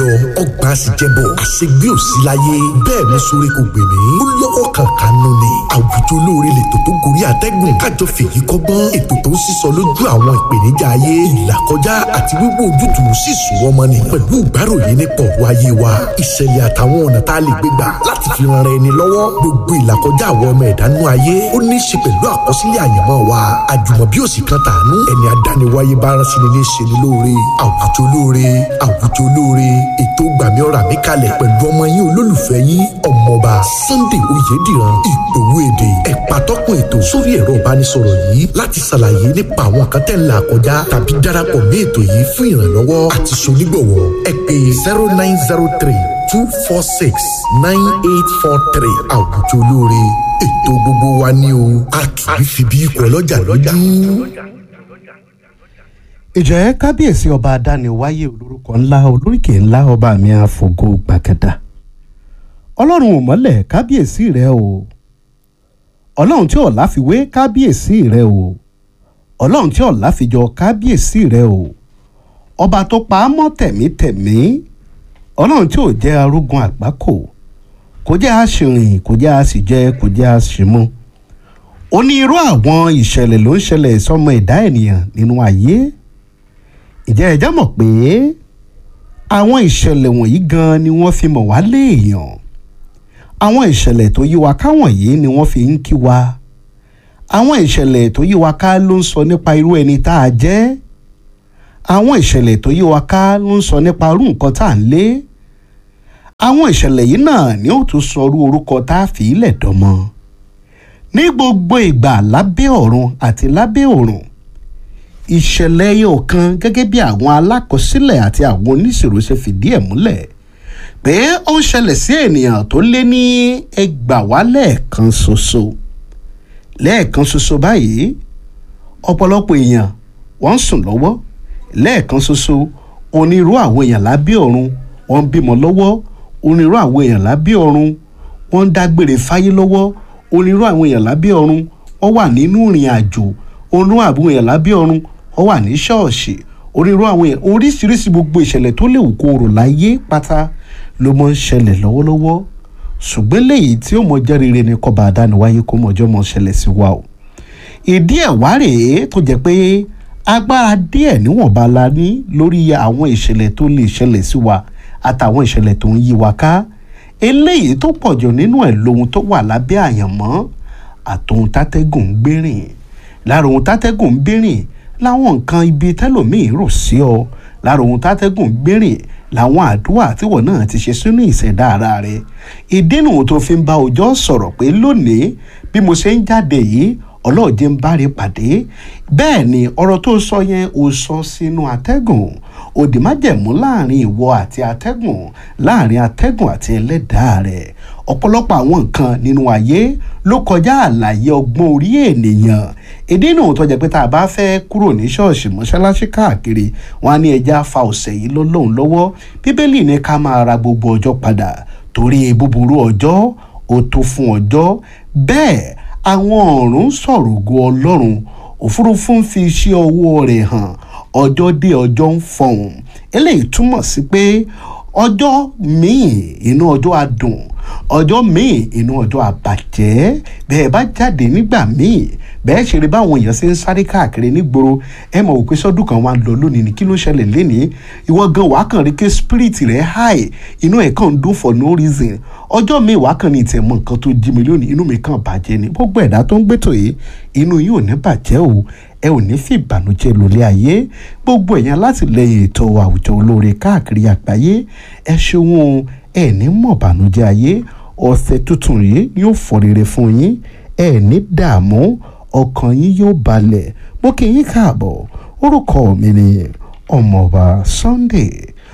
lọ ọgbà sì jẹbọ àṣegbé òsì láyé bẹ́ẹ̀ ni sórí kò gbè mí ó lọ́wọ́ kankan nù ni àwùjọ olóore lètò tó gorí àtẹ́gùn kájọ fèyí kọ́gbọ́n ètò tó ń sísọ lójú àwọn ìpèníjà ayé ìlàkọjá àti wíwò ojútùú sì sùn wọ́n mọ́ni pẹ̀lú ìgbáròyé nípa ọ̀rọ̀ ayé wa ìṣẹ̀lẹ̀ àtàwọn ọ̀nà tá a lè gbé gbà láti fi ran ẹni lọ́wọ́ gbogbo ìlàkọjá àwọn ọmọ ẹ̀dánú ayé ó ní í ṣe pẹ̀lú àkọsílẹ̀ àyànmọ́ wa àjùmọ̀bí òsì kan tàánú ẹni adániwáyé bá rán sí ni ní ṣe ni lóore àwùjọ olóore àwùjọ olóore ètò gbàmí ọ̀rà mi kalẹ̀ pẹ̀lú ọmọ yín olólùfẹ́ yín ọmọọba Sunday Oyèdìran ìgbòho èdè ẹ̀pà tọ́kùn ètò sórí ẹ̀rọ ìbánisọ̀rọ̀ yìí láti ṣàlàyé nípa àwọn kan tẹ̀ ń là kọjá tàbí darapọ̀ mí ètò yìí fún ìrànlọ́wọ́ àti sonígbọ̀wọ́ ẹ pè zero nine zero three two four six nine eight four three àwùjọ olóore ètò gbogbo wa ni o a kì í fi bí ikọ̀ ọlọ́jà lójú ìjẹ́ kábíyèsí ọba adániwáyé olórúkọ ńlá olóríkè ńlá ọba mi àfògo gbàgàdà ọlọ́run ò mọ́lẹ̀ kábíyèsí rẹ o ọlọ́run tí ọ̀la fi wé kábíyèsí rẹ o ọlọ́run tí ọ̀la fi jọ kábíyèsí rẹ o ọba tó pa á mọ́ tẹ̀mítẹ̀mí ọlọ́run tí ò jẹ́ arógun àgbákò kò jẹ́ àṣìrìn kò jẹ́ àṣìjẹ kò jẹ́ àṣìmú onírú àwọn ìṣẹ̀lẹ̀ ló ń ṣẹlẹ̀ sọmọ ẹ̀dá ènìyàn nínú ayé ìjẹ́ ẹ̀já mọ̀ pé àwọn ìṣẹ̀lẹ̀ wọ̀nyí gan ni wọ́n fi mọ̀ wá léèyàn àwọn ìṣẹ̀lẹ̀ tó yí wa ká wọ̀nyí ni wọ́n fi ń kí wa àwọn ìṣẹ̀lẹ̀ tó yí wa ká ló ń sọ nípa irú ẹni tá a jẹ́ àwọn ìṣẹ̀lẹ̀ tó yí wa ká ló ń sọ nípa irú nǹkan tá à ń lé àwọn ìṣẹ̀lẹ̀ yìí náà ni ó tún sọ irú orúkọ tá a fi ilẹ̀ dọ́mọ ní gbogbo ìgbà lábẹ́ ọ̀run àti lábẹ́ òrùn ìṣẹ̀lẹ̀ yóò kan gẹ́gẹ́ bí àwọn alákọsílẹ̀ àti àwọn oníṣirò ṣe fìdí ẹ̀ múlẹ̀ pé ó ń ṣẹlẹ̀ sí ènìyàn tó lé ní ẹgbàá lẹ́ẹ̀kan ṣoṣo lẹ́ẹ̀kan ṣoṣo báyìí ọ̀pọ̀lọpọ̀ èèyàn wọ́n ń sùn lọ́wọ́ lẹ́ẹ̀kan ṣoṣo onírú àwọn èèyàn lábẹ́ ọ̀run wọ́n ń bímọ lọ́wọ́ onírú àwọn èèyàn lábẹ́ ọ̀run wọ́n ń dágbére fáyé lọ́wọ́ onírú àwọn èèyàn lábẹ́ ọ̀run wọ́n wà nínú ìrìn àjò onírú àwọn èèyàn lábẹ́ ọ̀run wọ́n wà ní ṣọ́ọ̀ṣì onírú àwọn èèyàn oríṣiríṣi gbogbo ìṣẹ̀lẹ̀ tó léwu kó rò láyé pátá ló mọ̀ ń ṣẹlẹ̀ lọ́wọ́lọ́wọ́ ṣùgbọ́n léyìí tí ó mọ jẹ́ rere ni kọ́ba àdániwáyé kó mọ̀jọ́ mọ̀ ṣẹlẹ̀ sí wa o ìdí ẹ̀ wá rèé tó jẹ́ pé agbára díẹ̀ níwọ̀nba la ní lórí àwọn ìṣẹ̀lẹ̀ tó lè ṣẹlẹ̀ sí wa àtàwọn ìṣẹ̀lẹ̀ tó ń yí wa ká eléyìí tó pọ̀jù nínú ẹ̀ lohun tó wà lábẹ́ àyànmọ́ àtòhun tátẹ́gùn ń gbérìn lára ohun tátẹ́gùn ń gbérìn láwọn nǹkan ibi tẹ́lòmíì rò sí ọ lára ohun tátẹ́gùn ń gbérìn làwọn àdúrà tíwọ̀ náà ti ṣe sínú ìṣẹ̀dá ara rẹ̀ ìdínú tó fi ń bá ọjọ́ sọ̀rọ̀ pé lónìí bí mo ṣe ń jáde yìí ọlọ́ọ̀dẹ ń báre pàdé bẹ́ẹ̀ ni ọ̀rọ̀ tó sọ yẹn ò sọ sínú atẹ́gùn òdì májẹ̀mú láàrin ìwọ àti atẹ́gùn láàrin atẹ́gùn àti ẹlẹ́dàá rẹ̀ ọ̀pọ̀lọpọ̀ àwọn nǹkan nínú ayé ló kọjá àlàyé ọgbọ́n orí ènìyàn ìdí náà tó jẹ́ pé tá a bá fẹ́ kúrò ní ṣọ́ọ̀ṣì mọ́ṣáláṣí káàkiri wọn á ní ẹja fa ọ̀sẹ̀ yìí lọ́lọ́run lọ́wọ́ bíbélì ní ká máa ra gbogbo ọjọ́ padà torí búburú ọjọ́ ó tó fún ọjọ́ bẹ́ẹ̀ àwọn ọ̀run sọ̀rọ̀ ògo ọlọ́run òfurufú ń fi iṣẹ́ ọwọ́ rẹ̀ hàn ọjọ́ dé ọjọ́ ń fọhùn eléyìí túmọ̀ sí pé ọjọ́ míì inú ọjọ́ adùn ọjọ́ míì inú ọjọ́ àbàjẹ́ bẹ́ẹ̀ bá jáde nígbà míì bẹ́ẹ̀ ṣe rí báwọn èèyàn ṣe ń sáré káàkiri nígboro ẹ mọ̀ wípé sọ́dún kan wà lọ lónìí ni kí ló ṣẹlẹ̀ lénìí ìwọ gan wàá kàn rí pé spirit rẹ̀ high inú ẹ̀ kàn ń dún for no reason ọjọ́ míì wàá kàn ní ìtẹ̀ mọ nǹkan tó jí mi lónìí inú mi kàn bàjẹ́ ni gbogbo ẹ̀dá tó ń gbẹ́tò yìí inú yìí ò ní bàjẹ́ o ẹ ò ní fi ìbànújẹ́ lólé ayé gbogbo ẹ̀yàn látìlẹ́yìn ètò àwùjọ olóore káàkiri àgbáyé ẹ ṣeun ẹ ní mọ̀ ìbànújẹ́ ayé ọ̀sẹ̀ tuntun yìí yóò fọ rere fún yín ẹ ní dààmú ọkàn yín yóò balẹ̀ mo kí yín káàbọ̀ orúkọ mi ni ọmọọba Sunday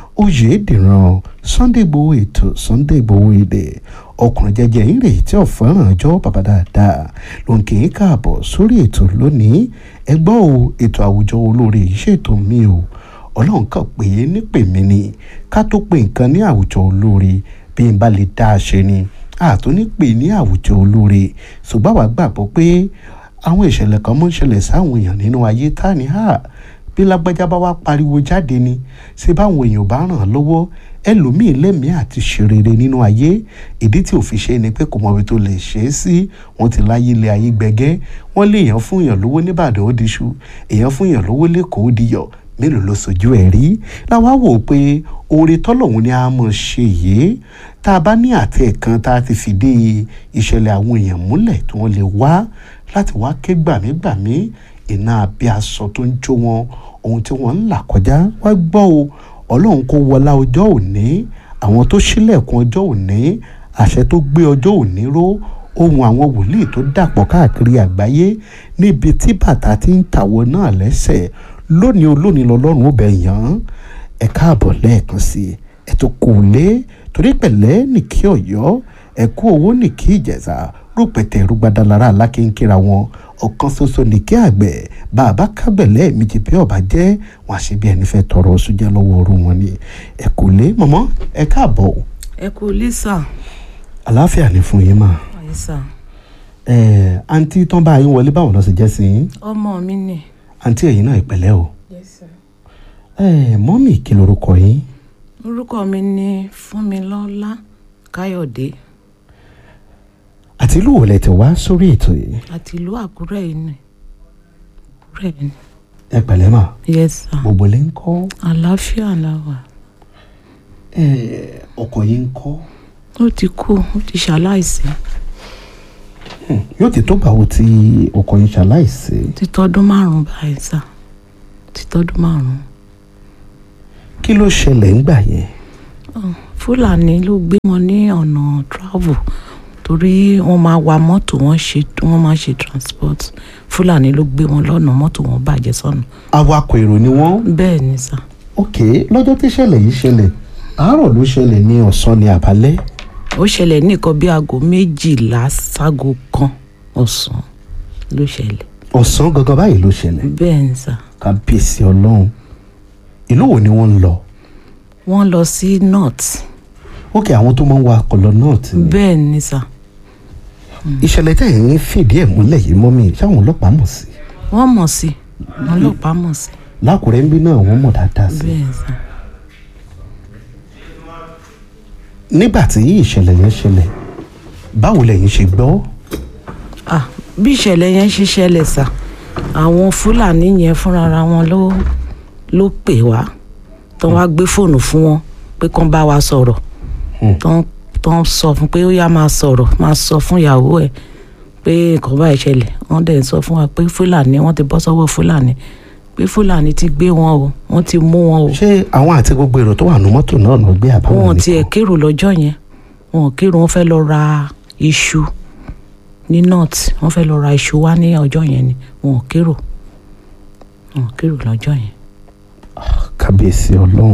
Oyèdìran Sunday Igboho ètò Sunday Igboho èdè ọkùnrin jẹjẹ yín rèé tí ọ̀fọ́ràn ọjọ́ bàbá dáadáa ló ń kí yín káàbọ̀ sórí ètò lónìí ẹ gbọ́ o ètò àwùjọ olóore yìí ṣètò mi o ọlọ́run kàn pé nípè mí ni ká tó pe nǹkan ní àwùjọ olóore bí n bá lè dá a ṣe ni àtúní pè ní àwùjọ olóore ṣùgbọ́n àwa gbàgbọ́ pé àwọn ìṣẹ̀lẹ̀ kan mọ́ ń ṣẹlẹ̀ sáwọn èèyàn nínú ayé tá ní hà bí lágbájá bá wá pariwo jáde ni ṣé báwọn èèyàn bá ràn án lọ́wọ́ ẹlòmíín lẹ́mìí àti ṣèrèrè nínú ayé ìdí tí ò fi ṣe ni pé kò mọ ibi tó lè ṣe é sí wọ́n ti láyé ilé ayé gbẹgẹ́ wọ́n lé èèyàn fún èèyàn lówó nìbàdàn ó diṣu èèyàn fún èèyàn lówó lẹ́kọ̀ọ́ ó diyọ̀ mélòó ló sojú ẹ̀ rí làwa wò pé oore tọ́lọ́hún ni a mọ̀ ṣe yìí tá a bá ní àtẹ̀ kan tá a ti fìdí ìṣẹ̀lẹ̀ àwọn èèyàn múlẹ̀ tí wọ́n lè wá láti wá ké gbàmígbàmí iná abẹ́ aṣọ tó ń jó wọn ohun tí wọ́n ń là kọjá wá gbọ́ o ọlọ́run kó wọlá ọjọ́ òní àwọn tó ṣílẹ̀kùn ọjọ́ òní àṣẹ tó gbé ọjọ́ òní ró ohun àwọn wòlíì tó dàpọ̀ káàkiri àgbáyé níbi tí bàtà ti ń tàwọ̀ náà lẹ́sẹ̀ lónìí olónìí lọ́lọ́run ó bẹ̀ yàn án ẹ káàbọ̀ lẹ́ẹ̀kan sí i ẹ tó kù lé torí pẹ̀lẹ́ nìkí ọ̀yọ́ ẹ kú owó nìkí ìjẹ̀ṣà rúpẹ̀tẹ̀ rúgbàdàlára alákínkíra wọn ọ̀kan ṣoṣo nìkí àgbẹ̀ bàbá kábẹ̀lẹ́ méjì bí ọba jẹ́ wọn àṣẹ bí ẹni fẹ́ tọrọ oṣù jẹ́ lọ́wọ́ ọrùn wọn ni ẹ kù lé mọ̀mọ́ ẹ káàbọ̀ ẹ kú lẹ́sà àlàáfíà ni fún yín mà àyíṣà ẹ àǹtí tán bá yín wọlé báwọn lọ sí jẹ́ sí yín ọmọ mi ni. àǹtí ẹ̀yin náà ìpẹ̀lẹ́ o ẹ mọ́mì kí lorúkọ yín orúkọ mi ni fúnmilọ́lá káyọ̀dé àti ìlú wo lẹ ti wá sórí ètò yìí àti ìlú àkúrẹ́ yìí ni àkúrẹ́ yìí ni. ẹ pẹ̀lẹ́ mà yes sir gbogbo lẹ ń kọ́ àlàáfíà la wà ẹ ọkọ yín ń kọ́ ó ti kú ó ti ṣaláìsí yóò ti tó báwo tí ọkọ yín ṣaláìsí ó ti tọ́dún márùn-ún báyìí sà ó ti tọ́dún márùn-ún. kí ló ṣẹlẹ̀ ńgbà yẹn Oh, fúlàní ló gbé wọn ní ọ̀nà travel torí wọ́n máa wa mọ́tò wọ́n ṣe wọ́n máa ṣe transport fúlàní ló gbé wọn lọ́nà mọ́tò wọn bàjẹ́ sọ́nà awakọ̀ èrò ni wọ́n bẹ́ẹ̀ ni sà ok lọ́jọ́ tí ṣẹlẹ̀ yìí ṣẹlẹ̀ àárọ̀ ló ṣẹlẹ̀ ní ọ̀sán ní àbálẹ́ ó ṣẹlẹ̀ ní nǹkan bí aago méjìlá ságo kan ọ̀sán ló ṣẹlẹ̀ ọ̀sán gangan báyìí ló ṣẹlẹ̀ bẹ́ẹ̀ ni sà kábíyèsí ọlọ́run ìlú wo ni wọ́n ń lọ wọ́n lọ sí north ok àwọn tó máa ń wa akọlọ náà ti ní bẹ́ẹ̀ ni sà ìṣẹ̀lẹ̀ tẹ̀ ń fìdí ẹ̀ múlẹ̀ yìí mọ́ mi sáwọn ọlọ́pàá mọ̀ sí wọ́n mọ̀ sí wọn ọlọ́pàá mọ̀ sí lákùrẹ́ ń bí náà wọ́n mọ̀ dáadáa sí bẹ́ẹ̀ ni sà nígbà tí ìṣẹ̀lẹ̀ yẹn ṣẹlẹ̀ báwo lẹ̀yin ṣe gbọ́ ah bí ìṣẹ̀lẹ̀ yẹn ṣe ṣẹlẹ̀ sà àwọn fúlàní yẹn fúnra wọn ló ló pè wá tó wá gbé fóònù fún wọn pé kán bá wa sọ̀rọ̀ Hmm. tó tó sọ fún pé ó yá máa sọ̀rọ̀ máa sọ fún ìyàwó ẹ̀ pé nǹkan báyìí ṣẹlẹ̀ wọ́n dẹ̀ sọ fún wa pé fúlàní wọ́n ti bọ́ sọ́wọ́ fúlàní pé fúlàní ti gbé wọn o wọ́n ti mú wọn o ṣé àwọn àti gbogbo èrò tó wà ní mọ́tò náà lọ gbé àbáwọn wọn tiẹ̀ nìkan kérò lọ́jọ́ yẹn wọn kérò wọn fẹ́ lọ ra iṣu ní north wọn fẹ́ lọ ra iṣu wá ní ọjọ́ yẹn ni wọn kérò wọn kérò lọ́jọ́ yẹn. kábíyèsí ọlọ́run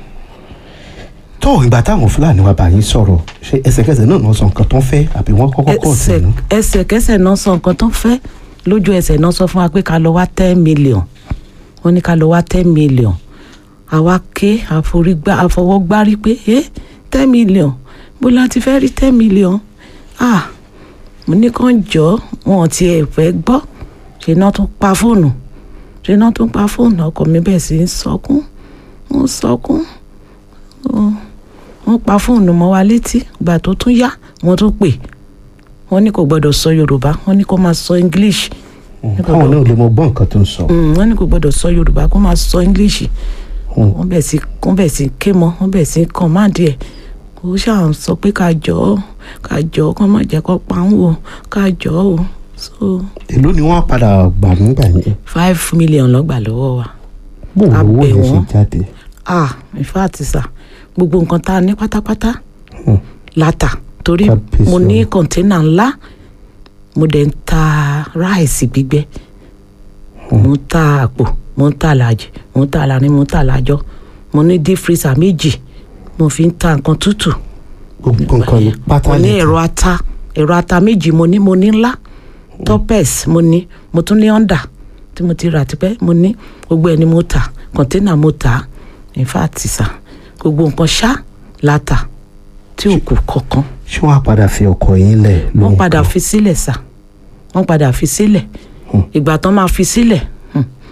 tó ìgbà táwọn fúlàní wa bá yín sọ̀rọ̀ ṣé ẹsẹ̀kẹsẹ̀ náà náà sọ nǹkan tó ń fẹ́ àbí wọ́n kọ́kọ́ kọ́ ọ̀tẹ̀ ẹsẹ̀ náà ẹsẹ̀kẹsẹ̀ náà sọ nǹkan tó ń fẹ́ lójú ẹsẹ̀ náà sọ fún wa pé ká lọ wá ten million wọ́n ní ká lọ wá ten million àwa ké àforígbá àfọwọ́gbárí pé ẹ ten million bó la ti fẹ́ rí ten million ah mo ní kàn jọ wọn ò tiẹ̀ fẹ́ gbọ́ ṣe náà tún pa fóònù ṣe náà tún pa fóònù ọkọ mi bẹ́ẹ̀ sì ń sọkún ń sọkún Ó- wọ́n pa fóònù mọ́ wa létí ìgbà tó tún yá wọ́n tún pè wọ́n ní kò gbọ́dọ̀ sọ yorùbá wọ́n ní kó máa sọ english káwọn náà lè mọ gbọ́ nǹkan tó ń sọ Mm, wọ́n ní kò gbọ́dọ̀ sọ yorùbá kó máa sọ english Hmm. wọ́n bẹ̀ sí wọ́n bẹ̀ sí ké mọ́ wọ́n bẹ̀ sí kọ̀máàdì ẹ̀ kò ṣáà ń sọ pé ká jọ ọ́ ká jọ ọ́ kó má jẹ́ kó pa ń wò ká jọ ọ́ o so èló ni wọ́n padà gbà nígbà yẹn five million lọ́gbà lọ́wọ́ wa bó A owó bẹ̀ yẹn ṣe wọ́n. jáde ah in fact sà gbogbo nǹkan tá a ní pátápátá Hmm. látà torí Kábíyèsí mo ní Ọlọ́run. kọ̀ńténà ńlá mo dẹ̀ ń ta ráìsì gbígbẹ mo ń ta àpò mo ń ta làjì mo ń ta láàrin mo ń ta lájọ mo ní deep freezer méjì mo fi ń ta nǹkan tútù gbogbo nǹkan ní pátá mo ní lè ẹ̀rọ ata ẹ̀rọ ata méjì mo ní mo ní ńlá topes mo ní mo tún ní honda tí mo ti rà tipẹ́ mo ní gbogbo ẹ̀ ni mo tà kọ̀ńténà mo tà in fact sà gbogbo nǹkan ṣá la tà tí ò kù kankan ṣé wọ́n á padà fi ọkọ̀ yín lẹ̀ wọ́n lóhùn padà kan? fi sílẹ̀ sà wọ́n padà fi sílẹ̀ ìgbà tán máa fi sílẹ̀ hmm,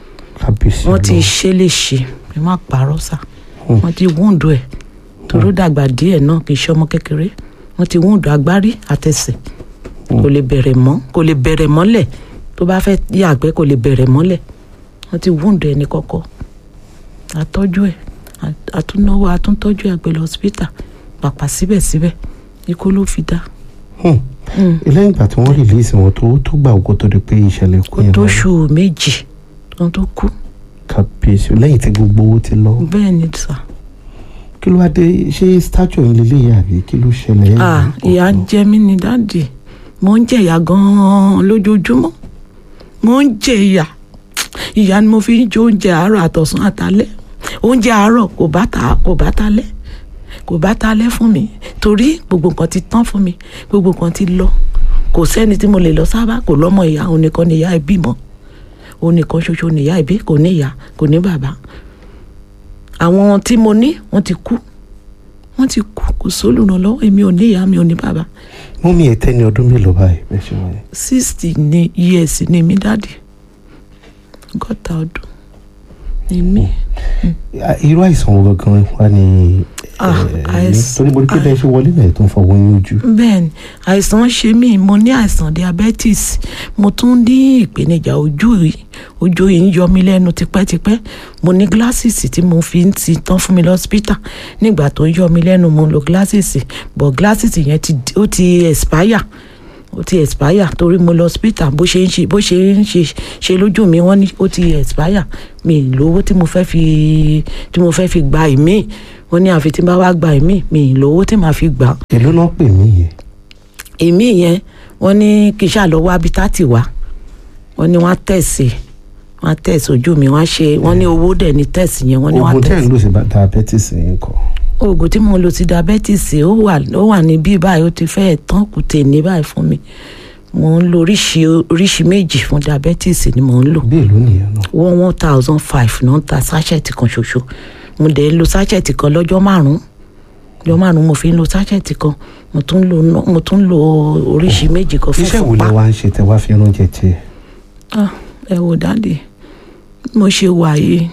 kábíyèsí wọ́n ti Ọlọ́run. ṣe lè ṣe ẹ má parọ́ sá wọ́n ti wúndù ẹ̀ toró dàgbà díẹ̀ náà kì í ṣe ọmọ kékeré wọ́n ti wúndù agbárí àtẹsẹ̀ kò lè bẹ̀rẹ̀ mọ́ kò lè bẹ̀rẹ̀ mọ́lẹ̀ tó bá fẹ́ yàgbẹ́ kò lè bẹ̀rẹ̀ mọ́lẹ̀ wọ́n ti wúndù ẹ̀ ní kọ́kọ́ àtọ́jú ẹ̀ à- àtúnáwó àtúntọ́jú ẹ̀ gbé lọ hospital pàpà síbẹ̀síbẹ̀ ikú ló fi dá Hmm. lẹ́yìn ìgbà tí wọ́n rìlíìsì wọn tó tó gbà kó tó di pé ìṣẹ̀lẹ̀ kú kó yẹn tó wáyé. ṣù méjì kan tó kú kábíyèsí lẹ́yìn tí gbogbo owó ti lọ bẹ́ẹ̀ ni sà. kí ló wá dé ṣé statue yìí lélẹ́yìí àbí kí ló ṣẹlẹ̀ ẹ̀ ah ní ìyà ń kọ̀ọ̀kan? jẹ mí ní dáàdì mo ń jẹ ìyà gan-an lójoojúmọ́ mo ń jẹ ìyà ìyà ni mo fi ń jẹ oúnjẹ àárọ̀ àtọ̀sán àtalẹ́ oúnjẹ àárọ̀ kò bá ta kò bá talẹ́ kò bá talẹ́ fún mi torí gbogbo nǹkan ti tán fún mi gbogbo nǹkan ti lọ kò sẹ́ni tí mo lè lọ sábà kò lọ́mọ ìyá òun nìkan ni ìyá ẹ̀ bímọ òun nìkan ṣoṣo ni ìyá ẹ̀ bí kò ní ìyá kò ní bàbá àwọn tí mo ní wọ́n ti kú wọ́n ti kú kò sólùrànlọ́wọ́ èmi ò ní ìyá mi ò ní bàbá mọ́mí ẹ̀ tẹ́ ní ọdún mélòó báyìí bẹ́ẹ̀ ṣe wáyé. sixty ní years ní mi dáàdì gọ́ta ọdún ní mi Ah, irú àìsàn wo gangan wá ní Ah, ẹ̀, ní? àìsàn- torí mo rí pé bẹ́ẹ̀ ṣe wọlé náà tó ń fọwọ́ yín ojú. bẹ́ẹ̀ ni àìsàn ṣe mí mo ní àìsàn diabetes mo tún ní ìpèníjà ojú yìí ojú yìí ń yọ mí lẹ́nu tipẹ́tipẹ́ mo ní glasses tí mo fi ń ti tán fún mi lọ́sípítà nígbà tó ń yọ mí lẹ́nu mo ń lo glasses but glasses yẹn ti ó ti expire ó ti expire torí mo lọ hospital bó ṣe ń ṣe bó ṣe ń ṣe ṣe lójú mi wọ́n ní ó ti expire mi ì lówó tí mo fẹ́ fi tí mo fẹ́ fi gba ìmí wọ́n ní àfi tí n bá wá gba ìmí mi ì lówó tí màá fi gbà èló náà pè mí yẹn. ìmí yẹn wọ́n ní kí n ṣáà lọ wá bítátì wá wọ́n ní wọ́n á tẹ̀sí wọ́n á tẹ̀sí ojú mi wọ́n á ṣe wọ́n ní owó dẹ̀ ní tẹ̀sí yẹn wọ́n ní wọ́n á oògùn tẹ́ ẹ̀ tẹ̀sí ń lò sí bá- diabetes yẹn kọ́. oògùn tí mo lò ti diabetes ó wà ó wà ní bí báyìí ó ti fẹ́ẹ̀ tán kùtè ní báyìí fún mi mo ń lo oríṣi oríṣi méjì fún diabetes ni mo ń lò bí èló nìyẹn náà. one one thousand five náà ń ta sachet kan ṣoṣo mo dẹ̀ ń lo sachet kan lọ́jọ́ márùn-ún lọ́jọ́ márùn-ún mo fi ń lo sachet kan mo tún lo ná- mo tún lo oríṣi méjì kan fún iṣẹ́ wo fúnpá lẹ wá ń ṣe tẹ wá fi ránjẹ tiẹ̀. Ah, ẹ wò dáàdì mo ṣe wà yìí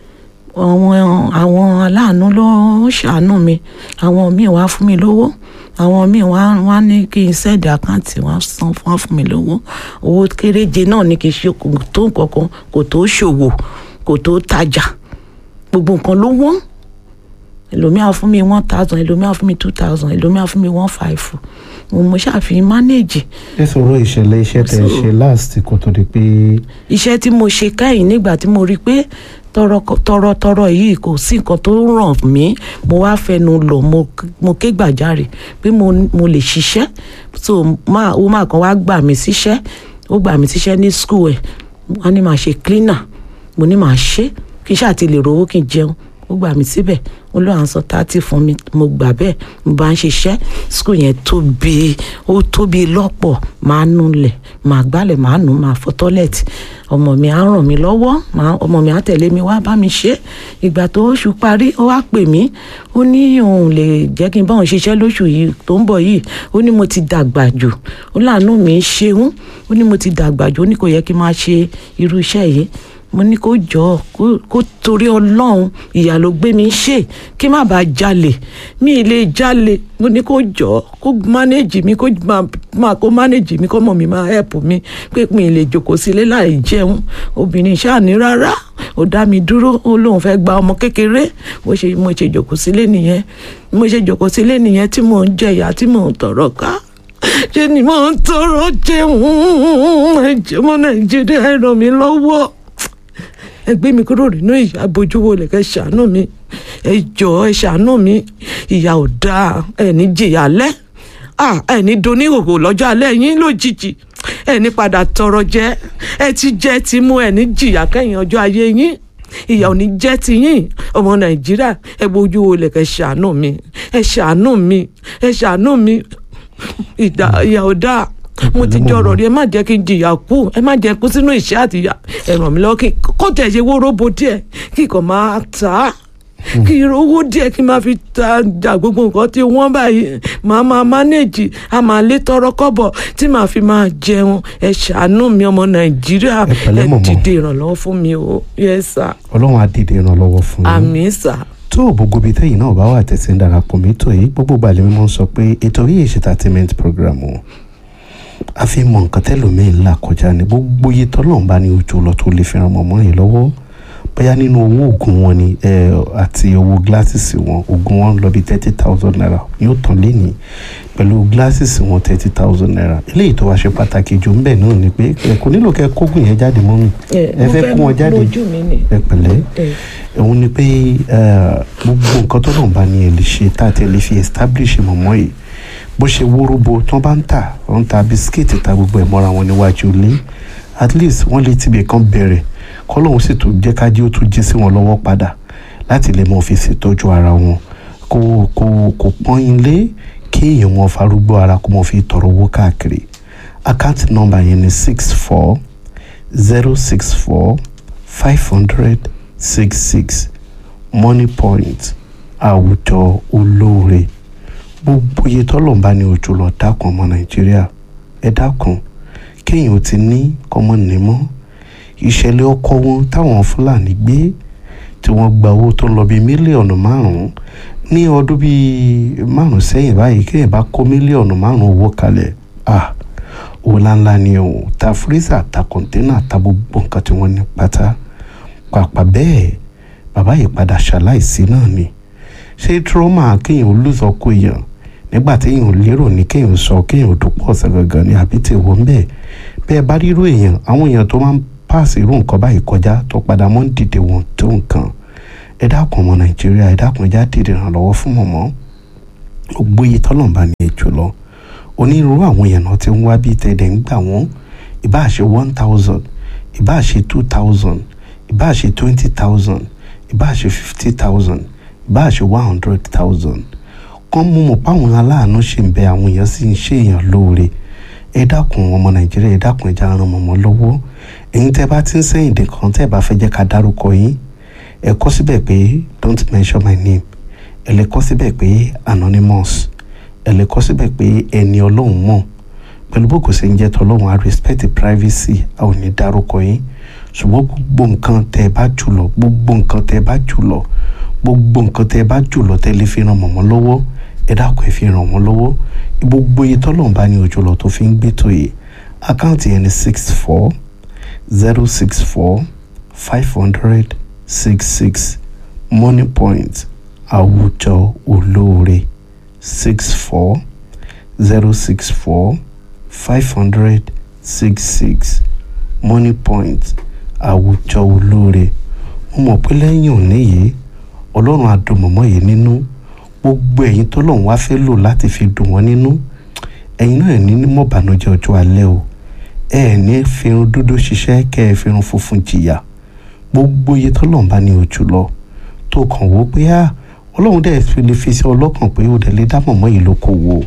àwọn àwọn aláàánú ló ń ṣàánú mi àwọn míì wá fún mi lówó àwọn míì wá wá ní kí n sẹ́ẹ̀dì àkáǹtì wá san fún wá fún mi lówó owó kéréje náà ní kí n ṣe kò tó nǹkankan kò tó ṣòwò kò tó tajà gbogbo nǹkan ló wọ́n ẹlòmíà fún mi one thousand ẹlòmíà fún mi two thousand ẹlòmíà fún mi one five mo mo ṣàfihàn manage ẹ sọ̀rọ̀ ìṣẹ̀lẹ̀ iṣẹ́ tẹ̀ ẹ So- ṣe last kó tó di pé iṣẹ́ tí mo ṣe kẹ́yìn nígbà tí mo rí i pé tọrọtọrọ yìí kò sí nǹkan tó ràn mí mo wá fẹnu lọ mo mo ké gbàjarè pé mo mo lè ṣiṣẹ́ so máa ó máa kan wá gbà mí síṣẹ́ ó gbà mí síṣẹ́ ní school ẹ̀ wọ́n ní màá ṣe cleaner mo ní màá ṣe kí n ṣáà ti lè rówó kí n jẹun ó gbà mí síbẹ̀ ó lọ́ à ń sọ tátì fún mi mo gbà bẹ́ẹ̀ mo bá ń ṣiṣẹ́ school yẹn tóbi ó tóbi lọ́pọ̀ máa nulẹ̀ máa gbálẹ̀ máa nù máa fọ tọ́lẹ̀tì ọmọ mi á ràn mí lọ́wọ́ máa- ọmọ mi á tẹ̀lé mi wá bá mi ṣe ìgbà tó oṣù parí ó wá pè mí ó ní òun lè jẹ́ kí n bá òun ṣiṣẹ́ lóṣù yìí tó ń bọ̀ yìí ó ní mo ti dàgbà jù ó láàánú mi ṣeun ó ní mo ti dàgbà jù ó ní kò yẹ kí n máa ṣe irú iṣẹ́ yìí mo ní kó jọ kó kó torí ọlọ́run ìyà ló gbé mi ṣe kí má bàa jalè mi ì lè jalè mo ní kó jọ kó mánéjì mi kó máa máa kó mánéjì mi kó mọ̀ mi máa hẹ́pù mi pé mi ì lè jókòó sílé láì jẹun obìnrin ṣáàní rárá ó dá mi dúró ó lóun fẹ́ gba ọmọ kékeré mo ṣe mo ṣe jókòó sílé nìyẹn mo ṣe jókòó sílé nìyẹn tí mò ń jẹyà tí mò ń tọrọ ká ṣe ni mò ń tọrọ jẹun ẹjẹ mọ nàìjíríà ẹ ràn mí lọ́wọ́ ẹ gbé mi kúrò nínú ìyà bójúwò lè kẹ́ ṣàánú mi ẹ jọ̀ọ́ ẹ ṣàánú mi ìyà ò dáa ẹ ní jìyà lẹ́ à ẹ ní doníhòhò lọ́jọ́ alẹ́ yín lójijì ẹ ní padà tọrọ jẹ ẹ ti jẹ ti mú ẹ ní jìyà kẹ́yìn ọjọ́ ayé yín ìyà ò ní jẹ́ ti yín ọmọ nàìjíríà ẹ bójú wo lè kẹ́ ṣàánú mi ẹ ṣàánú mi ẹ ṣàánú mi ìdá ìyà ò dáa mo ti jọrọ rí ẹ má jẹ́ kí n jìyà kú ẹ má jẹ́ kú sínú ìṣẹ́ àti ìyà ẹ ràn mí lọ́wọ́ kí kó tẹ̀ ṣe wóróbo díẹ̀ kí kò máa tà á kí n rówó díẹ̀ kí n máa fi tajà gbogbo nǹkan tí wọ́n báyìí màá máa mánéèjì a máa lé tọrọ kọ́bọ̀ tí màá fi máa jẹun ẹ ṣàánú mi ọmọ nàìjíríà Ẹ pẹ̀lẹ́ ẹ mọ̀mọ́. dìde ìrànlọ́wọ́ fún mi o yes sir ọlọ́run á dìde ìrànlọ́wọ́ fún yín àmín sir tó o gbogbo ibi tẹ́yìn náà bá wà tẹ̀sí ń darapọ̀ mẹ́tò yìí gbogbo gbàlẹ́ mímọ́ ń sọ pé ètò yìí ṣe entertainment program o a fi mọ nǹkan tẹ́lòmíì ńlá kọjá ní gbogbo iye tọ́lọ́run bá ní ojú lọ tó lè fi ran mọ̀mọ́ yìí lọ́wọ́ bóyá nínú owó oògùn wọn ni ẹ, àti owó gíláṣìsì wọn oògùn wọn lọ bí thirty thousand naira yóò tán lénìí pẹ̀lú gíláṣìsì wọn thirty thousand naira eléyìí tó wá ṣe pàtàkì jù ń bẹ̀ náà ni pé ẹ kò nílò kẹ́ kógùn yẹn jáde mọ́ mi ẹ fẹ́ kó wọn jáde lójú mi ni ẹ pẹ̀lẹ́ ẹ òun ni pé eh, gbogbo nǹkan tó náà bá ní ẹ lè ṣe tá a ti lè fi establish mọ̀mọ́ yìí bó ṣe wóróbo tí wọ́n bá ń tà wọ́n ń ta bisikíìtì ta gbogbo ẹ̀ mọ́ra wọn níwájú ilé at least wọ́n lè tibẹ̀ kan bẹ̀rẹ̀ kọ́lọ́hún sì tún jẹ́ kájí ó tún jí sí wọn lọ́wọ́ padà láti lè mọ fi ṣètọ́jú ara wọn kó kó kó pọ́n ilé kí èèyàn wọn farúgbó ara kó mọ fi tọrọ owó káàkiri àkáǹtì nọ́mbà yẹn ni six four zero six four five hundred six six money point àwùjọ olóore gbogbo iye tọ́lọ̀ bá ní ojú lọ dákun ọmọ nàìjíríà ẹ dákun kéèyàn ò ti ní kọ́mọ nímọ́ ìṣẹ̀lẹ̀ ọkọ wọn táwọn fúlàní gbé tí wọ́n gba owó tó lọ bíi mílíọ̀nù márùn-ún ní ọdún bíi márùn-ún sẹ́yìn báyìí kéèyàn bá kó mílíọ̀nù márùn-ún owó kalẹ̀ ah owó ńláńlá ni o ta fírísà ta kọ̀ńténà ta gbogbo nǹkan tí wọ́n ní pátá pàpà bẹ́ẹ̀ bàbá yìí padà ṣaláìsí náà ni ṣé trauma kéèyàn olùsọkọ èèyàn nígbà téèyàn lérò ní kéèyàn sọ kéèyàn dúpọ̀ ọ̀sẹ̀ gangan ni àbí tí wọ́n bẹ́ẹ̀ bẹ́ẹ̀ bá rírú èèyàn àwọn èèyàn tó máa ń pàṣẹ irú nǹkan báyìí kọjá tó padà mọ́ ń dìde wọn tó nǹkan ẹ dákun ọmọ nàìjíríà ẹ dákun ẹ já dìde ìrànlọ́wọ́ fún mọ̀mọ́ gbogbo iye tọ́lọ́mbà ní èjò lọ onírúurú àwọn èèyàn náà ti ń wá bíi tẹ̀dẹ̀ ń gbà wọ́n ìbáà ṣe one thousand ìbáà ṣe two thousand ìbáà ṣe twenty thousand ìbáà ṣe fifty thousand ìbáà ṣe one hundred thousand kán mú mọ̀ páwọn aláàánú ṣì ń bẹ àwọn èèyàn sì ń ṣe èèyàn lóore ẹ dákun ọmọ nàìjíríà ẹ dákun ẹja ran mọ̀mọ́ lọ́wọ́ ẹ̀yin tẹ́ bá ti ń sẹ́yìn dé kan tẹ́ bá fẹ́ jẹ́ ká dárúkọ yín ẹ kọ́ síbẹ̀ pé don't mention my name ẹ lè kọ́ síbẹ̀ pé anonymous ẹ lè kọ́ síbẹ̀ pé ẹni ọlọ́run mọ̀ pẹ̀lú bó kò ṣe ń jẹ́ tọ́lọ́run i respect the privacy a ò ní dárúkọ yín ṣùgbọ́n gbogbo nǹkan tẹ́ ẹ bá jù lọ gbogbo nǹkan tẹ́ ẹ bá jù lọ gbogbo nǹkan tẹ́ ẹ bá jù lọ tẹ́ ẹ lè fi ran mọ̀mọ́ lọ́wọ́ ẹ dákun ẹ fi ràn wọ́n lọ́wọ́ gbogbo iye tọ́lọ́run bá ní ojú lọ tó fi ń gbé tó yìí àkáǹtì yẹn ni six four zero six four five hundred six six money point àwùjọ olóore six four zero six four five hundred six six money point àwùjọ olóore mo mọ̀ pé lẹ́yìn òní yìí ọlọ́run á dùn mọ̀mọ́ yìí nínú gbogbo ẹ̀yin tó lọ́run wá fẹ́ lò láti fi dùn wọ́n nínú ẹ̀yin náà ní ní mọ̀bànújẹ́ ọjọ́ alẹ́ o ẹ ẹ̀ ní fírun dúdú ṣiṣẹ́ kẹ́ ẹ fírun funfun jìyà gbogbo iye tó lọ́run bá ní ojú lọ tó kàn wó pé á ọlọ́run dẹ̀ fi lè fi sí ọlọ́kàn pé ó dẹ̀ lè dá mọ̀mọ́ yìí lókòwò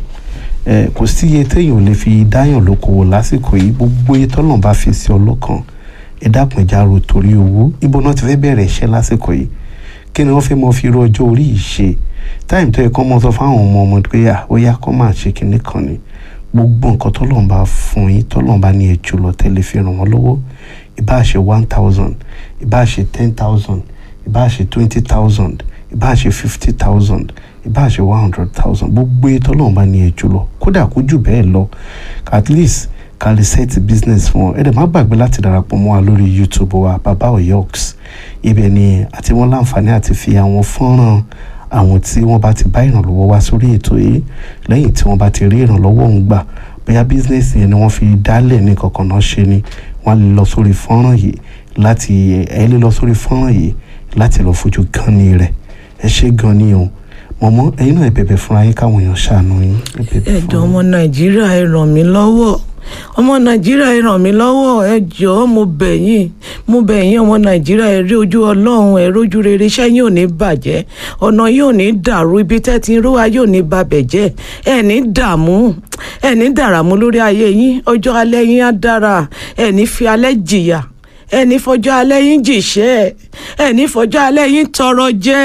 ẹ kò sí iye téèyàn ò lè fi dáyàn lókòwò lásìkò yìí gbogbo iye tó lọ́run bá fi sí ọlọ́kàn ẹ dákun ẹja ro torí owó ibo náà ti fẹ́ bẹ̀rẹ̀ iṣẹ́ lásìkò yìí kí ni wọ́n fẹ́ mọ fi ru ọjọ́ orí yìí ṣe táìmù tó yẹ kọ́ mọ sọ fáwọn ọmọ ọmọ pé à ó yá kọ́ máa ṣe kinní kan ni gbogbo nǹkan tọ́lọ́run bá fún yín tọ́lọ́run bá ní ẹ̀jọ̀ lọ tẹ́lẹ̀ fi ràn wọ́n lọ́wọ́ ìbá ṣe one thousand ìbá ṣe ten thousand ìbá ṣe twenty thousand ìbá ṣe fifty thousand ìbá ṣe one hundred thousand gbogbo iye tọ́lọ́run bá ní ẹ̀jọ̀ lọ kódà kó jù bẹ́ẹ̀ lọ at least ká lè set business fún ọ ẹ dẹ̀ má gbàgbé láti darapọ̀ mọ́ wa lórí youtube wa baba oyoks ibẹ̀ ni àti wọ́n láǹfààní àti fi àwọn fọ́nrán àwọn tí wọ́n bá ti bá ìrànlọ́wọ́ wá sórí ètò yìí lẹ́yìn tí wọ́n bá ti rí ìrànlọ́wọ́ òun gbà bóyá bísínẹ́sì yẹn ni wọ́n fi dálẹ̀ ní kankan náà ṣe ni wọ́n lè lọ sórí fọ́nrán yìí láti ẹ lè lọ sórí fọ́nrán yìí láti lọ fojú gan ni rẹ̀ ẹ ṣe gan ni o mọ̀mọ́ ẹ̀yin náà ẹ bẹ̀bẹ̀ fúnra yín káwọn èèyàn ṣàánú yín ẹ bẹ̀bẹ̀ ẹ fún jọ̀ọ́ ọmọ nàìjíríà ẹ ràn mí lọ́wọ́ ọmọ nàìjíríà ẹ ràn mí lọ́wọ́ ẹ jọ̀ọ́ mo bẹ̀ yín mo bẹ̀ yín ọmọ nàìjíríà ẹ rí ojú ọlọ́run ẹ rójú rere iṣẹ́ yín ò ní bàjẹ́ ọ̀nà yín ò ní dàrú ibi tẹ́ ti ń rówá yóò ní babẹ̀ jẹ́ ẹ ní dààmú ẹ ní dàràmú lórí ayé yín ọjọ́ alẹ́ yín á dára ẹ ní fi alẹ́ jìyà ẹ ní fọjọ́ alẹ́ yín jìṣẹ́ ẹ ní fọjọ́ alẹ́ yín tọrọ jẹ́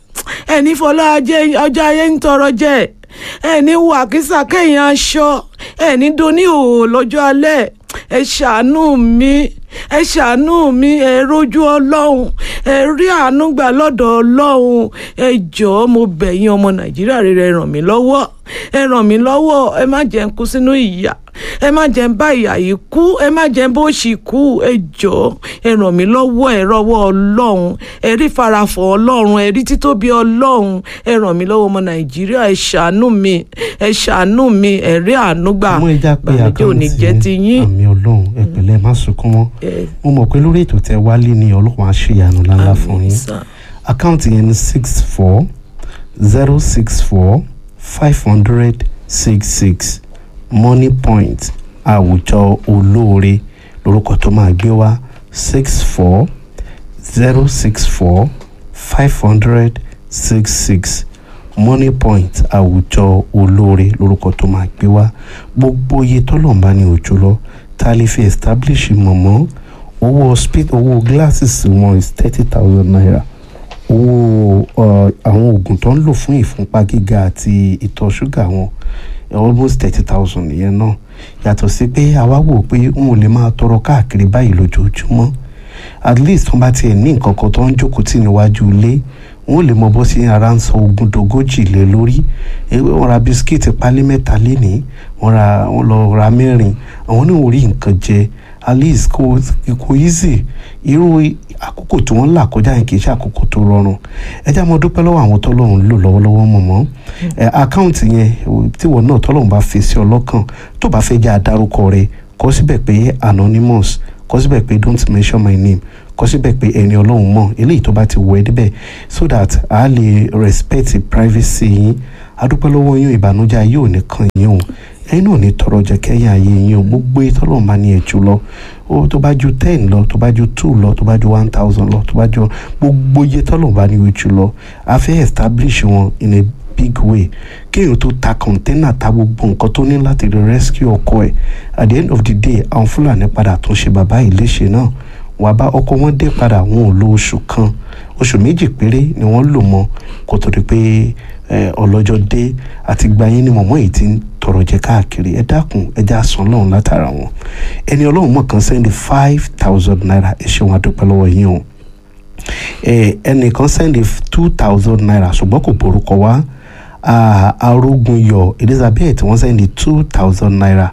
ẹni fọlá ajé ọjọ́ ayé ń tọrọ jẹ ẹni wà kísà kẹ́yìn aṣọ ẹni doni òwò lọ́jọ́ alẹ́ ẹ ṣàánú mi ẹ ṣàánú mi ẹ rójú ọlọ́run ẹ rí àánú gbà lọ́dọ̀ ọlọ́run ẹ jọ̀ọ́ mo bẹ̀ yín ọmọ nàìjíríà rere ẹ ràn mí lọ́wọ́ ẹ ràn mí lọ́wọ́ ẹ má jẹ́ n kú sínú ìyà ẹ má jẹ́ n bá ìyà yìí kú ẹ má jẹ́ n bó ṣì kú ẹ jọ̀ọ́ ẹ ràn mí lọ́wọ́ ẹ rọwọ́ ọlọ́run ẹ rí farafọ̀ ọlọ́run ẹ rí títóbi ọlọ́run ẹ ràn mí lọ́wọ́ ọmọ nàìjíríà ẹ ṣàánú mi ẹ ṣàánú mi ẹ rí àánú gbà mú ẹja pé bàmíjẹ́ ò ní jẹ́ ti yín. àmì ọlọ́run ẹ pẹ̀lẹ́ má sunkún mọ́ ẹ mo mọ̀ pé lórí ètò tẹ wálé ni ọlọ́run á ṣe ìyanu ńláńlá fún àmín yín sà. àkáǹtì yẹn ni six four zero six four five hundred six six money point àwùjọ olóore lórúkọ tó máa gbé wá six four zero six four five hundred six six money point àwùjọ olóore lórúkọ tó máa gbé wá gbogbo iye tọ́lọ̀ ń ní òjò lọ tá a lè fi establish mọ̀mọ́ owó hospital owó glasses wọn is thirty thousand naira owó uh, àwọn oògùn tó ń lò fún ìfúnpá gíga àti ìtọ̀ ṣúgà wọn almost thirty thousand nìyẹn náà yàtọ̀ sí pé àwa wò pé n ò lè máa tọrọ káàkiri báyìí lójoojúmọ́ at least wọ́n bá tiẹ̀ ní nǹkan kan tó ń jókòó tì níwájú ilé wọ́n lè mọ bó sí ara ń sọ ogún dogójì lé lórí Eh, wọ́n ra bisikíìtì pálí mẹ́ta lénìí wọ́n ra wọ́n lọ ra mẹ́rin àwọn ní orí nǹkan jẹ at least kò kò easy irú àkókò tí wọ́n là kọjá yẹn kì í ṣe àkókò tó rọrùn ẹ jẹ́ àmọ́ dúpẹ́ lọ́wọ́ àwọn tọ́lọ́run lò lọ́wọ́lọ́wọ́ mọ̀mọ́ ẹ àkáǹtì yẹn tíwọ́ náà tọ́lọ́run bá fi sí ọ lọ́kàn tó bá fẹ́ jẹ́ àdárúkọ rẹ kọ síbẹ̀ pé anonymous kọ síbẹ̀ pé don't mention my name kọ síbẹ̀ pé ẹni ọlọ́run mọ̀ eléyìí tó bá ti wọ ẹ débẹ̀ so that a lè respect privacy yín adúpẹ́ lọ́wọ́ yín ìbànújẹ́ ayé ò ní kàn yín o ẹ̀yin náà ní tọrọ jẹ kẹ́yìn ayé yín o gbogbo ìtọ́lọ́run bá ní ẹ̀jú lọ ó tó bá ju ten lọ tó bá ju two lọ tó bá ju one thousand lọ tó bá ju gbogbo iye tọ́lọ́run bá ní ojú lọ a fẹ́ establish wọn in a big way kéèyàn tó ta kọ̀ńténà ta gbogbo nǹkan tó ní láti rí rescue ọkọ ẹ̀ at the end of the day àwọn fúlàní padà tún ṣe bàbá yìí léṣe náà wàá bá ọkọ wọn dé padà wọn ò lo oṣù kan oṣù méjì péré ni wọ́n lò mọ́ kó tó di pé ẹ, ọlọ́jọ́ dé àti gba yín ni mọ̀mọ́ yìí ti ń tọrọ jẹ káàkiri ẹ dákun ẹ já san lọ́run látara wọn ẹni ọlọ́run mọ̀ kan sẹ́ndì five thousand naira ẹ ṣe wọn adúpẹ́ lọ́wọ́ yín o ẹ, ẹnìkan sẹ́ndì two thousand naira ṣùgbọ́n kò borúkọ wá Ah, arógunyọ elizabeth wọ́n sẹ́ndì two thousand naira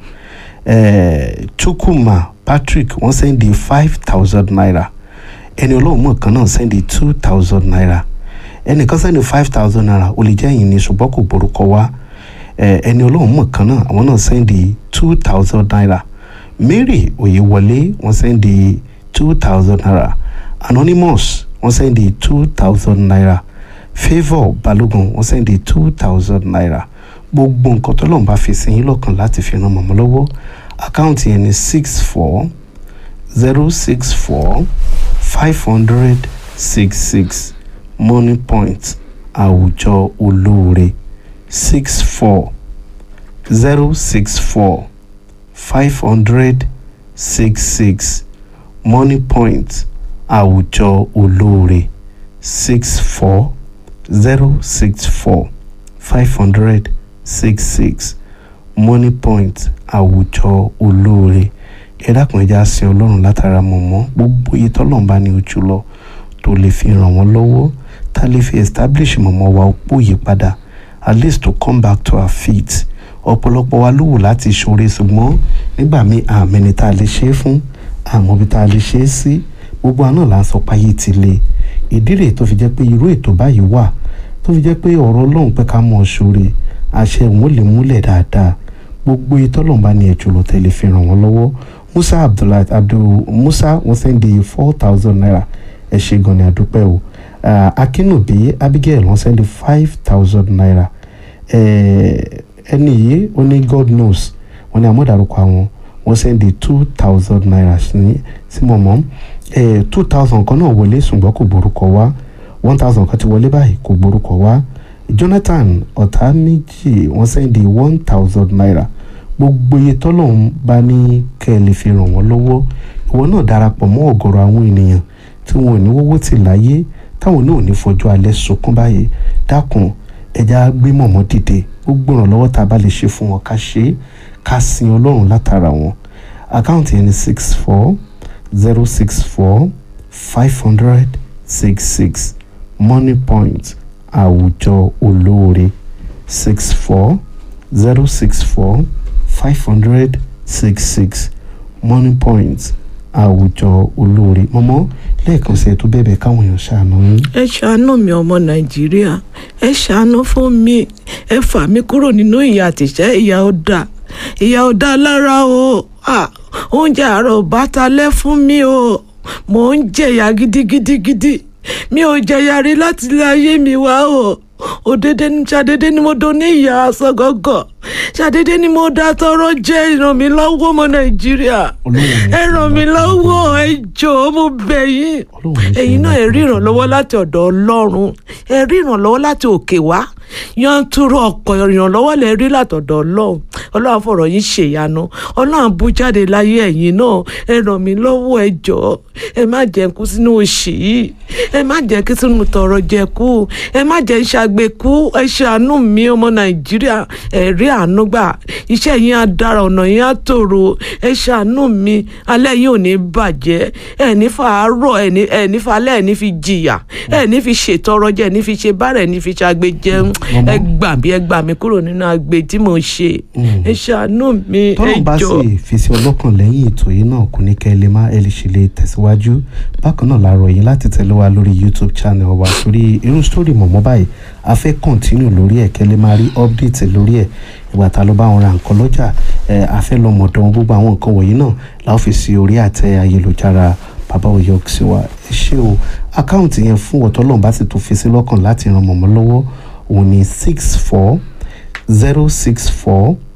eh, chukwuma patrick wọ́n sẹ́ndì five thousand naira ẹni ọlọ́run mọ̀ kan náà sẹ́ndì two thousand naira ẹnìkan sẹ́ndì five thousand naira ó lè jẹ́ ẹ̀yìn ni ṣùgbọ́n kò borúkọ wá Eh, ẹni ọlọ́run mọ̀ kan náà àwọn náà sẹ́ndì two thousand naira mary oyewọlé wọ́n sẹ́ndì two thousand naira anonymous wọ́n sẹ́ndì two thousand naira favour balógun wọ́n sẹ́ndì two thousand naira gbogbo nǹkan tọ́lọ́run bá fi sí yín lọ́kàn láti fi ran mọ̀mọ́ lọ́wọ́ àkáǹtì yẹn ni six four zero six four five hundred six six money point àwùjọ olóore six four zero six four five hundred six six money point àwùjọ olóore six four zero six four five hundred six six money point àwùjọ olóore ẹ dákun ẹja sin ọlọ́run látara mọ̀mọ́ gbogbo iye tọ́lọ́run bá ní ojú lọ tó lè fi ràn wọ́n lọ́wọ́ tá a lè fi establish mọ̀mọ́ wa opó yí padà at least to come back to our feet ọ̀pọ̀lọpọ̀ wa ló wù láti ṣoore ṣùgbọ́n nígbà míì àmẹ́ni tá a lè ṣe é fún àmọ́ bí tá a lè ṣe é sí gbogbo àná là ń sọ páyé ti le ìdí rèé tó fi jẹ́ pé irú ètò báyìí wà tó fi jẹ́ pé ọ̀rọ̀ ọlọ́run pé ká mọ̀ ọ́ ṣoore àṣẹ òun lè múlẹ̀ dáadáa gbogbo ìtọ́lọ́run bá ní ẹ̀jọ̀ lọ tẹ̀lé fi ràn wọ́n lọ́wọ́ musa abdullahi abdul musa wọ́n sẹ́ndì four thousand naira ẹ ṣé gan ni àdúpẹ́ o Ah, akínúbí abigail wọ́n sẹ́ndì five thousand naira Eh, ẹni yìí ó ní god knows wọ́n ní àmọ́dárúkọ àwọn wọ́n sẹ́ndì two thousand naira sí sí mọ̀mọ́ two thousand kan náà wọlé ṣùgbọ́n kò borúkọ wá one thousand kan ti wọlé báyìí kò borúkọ wá jonathan ọ̀tá méjì wọ́n sẹ́ndì one thousand naira gbogbo iye tọ́lọ́run bá ní kẹ́ ẹ lè fi ràn wọ́n lọ́wọ́ ìwọ náà darapọ̀ mọ́ ọ̀gọ̀rọ̀ àwọn ènìyàn tí wọn ò ní wọ́wọ́ tì láyé táwọn náà ò ní fojú alẹ́ sunkún báyìí dákun ẹja gbé mọ̀mọ́ dìde gbogbo ìrànlọ́wọ́ tá a bá lè ṣe fún wọn ká ṣe é ká sin ọlọ́run látara wọn àkáǹtì ẹni six four zero six four five hundred six six money point àwùjọ olóore six four zero six four five hundred six six money point àwùjọ olóore mọ́mọ́ lẹ́ẹ̀kan sí ẹ tó bẹ̀bẹ̀ káwọn èèyàn ṣàánú yín. ẹ ṣàánú mi ọmọ nàìjíríà ẹ ṣàánú fún mi ẹ fà mí kúrò nínú ìyà àtìṣẹ́ ìyà ọ̀dà ìyà ọ̀dà lára o Ah, oúnjẹ àárọ̀ bàtà lẹ́ fún mi o mò ń jẹ̀yà gidigidigidi mi ò jẹ̀yà rí láti ilé ayé mi wá o òdèdè ní ṣàdédé ni mo do ní ìyá aṣọ gọ́gọ́ ṣàdédé ni mo dá tọrọ jẹ́ ìràn mi lọ́wọ́ ọmọ nàìjíríà Ọlọ́run ẹ ràn mí lọ́wọ́ ẹ jọ̀ọ́ mo bẹ̀ yín Ọlọ́run ní ṣe ẹ̀yin náà ẹ rí ìrànlọ́wọ́. ìrànlọ́wọ́ láti ọ̀dọ̀ ọlọ́run ẹ rí ìrànlọ́wọ́ láti òkè wá yanturu ọ̀pọ̀ ìrànlọ́wọ́ lẹ rí látọ̀dọ̀ ọlọ́run ọlọ́run fọ̀rọ̀ yín ṣèyanu ọlọ́run bú jáde láyé ẹ̀yin náà ẹ ràn mí lọ́wọ́ ẹ jọ̀ọ́ ẹ má jẹ́ n kú sínú òṣì yìí ẹ má jẹ́ kí sínú tọrọ jẹ kú ẹ má jẹ́ ṣàgbékú ẹ ṣàánú mi ọmọ nàìjíríà ẹ rí àánú gbà iṣẹ́ yín á dára ọ̀nà yín á tòrò ẹ ṣàánú mi alẹ́ yín ò ní bàjẹ́ ẹ ní fàárọ̀ ẹ ní ẹ ní falẹ́ ẹ ní fi jìyà ẹ ní fi ṣètọrọ jẹ ẹ ní fi ṣe bárẹ̀ ẹ ní fi ṣàgbé jẹun Màmá. ẹ gbà mí ẹ gbà mí kúrò nínú agbe tí mò ń ṣe ẹ ṣàánú mi ẹ tọ́lọ̀ bá jọ. sì fèsì ọlọ́kàn lẹ́yìn ètò yìí náà kò ní kẹ́ ẹ lè má ẹ lè ṣe lè tẹ̀síwájú bákan náà la rọ̀ yín láti tẹ̀lé wa lórí youtube channel wa torí irú sítórì mọ̀mọ́ báyìí a fẹ́ kọ́ntínú lórí ẹ̀ kẹ́ lè máa rí update lórí ẹ̀ ìgbà tá a lọ bá wọn ra nǹkan lọ́jà ẹ̀ a fẹ́ lọ mọ̀dọ̀ wọn gbogbo àwọn nǹkan wọ̀nyí náà la ó fi sí orí àtẹ ayélujára bàbá òye òkìsíwá ẹ ṣé o àkáǹtì yẹn fún ọ̀tọ́lọ́run bá sì tó fi sí lọ́kàn láti ran mọ̀mọ́ lọ́wọ́ òun ni six four zero six four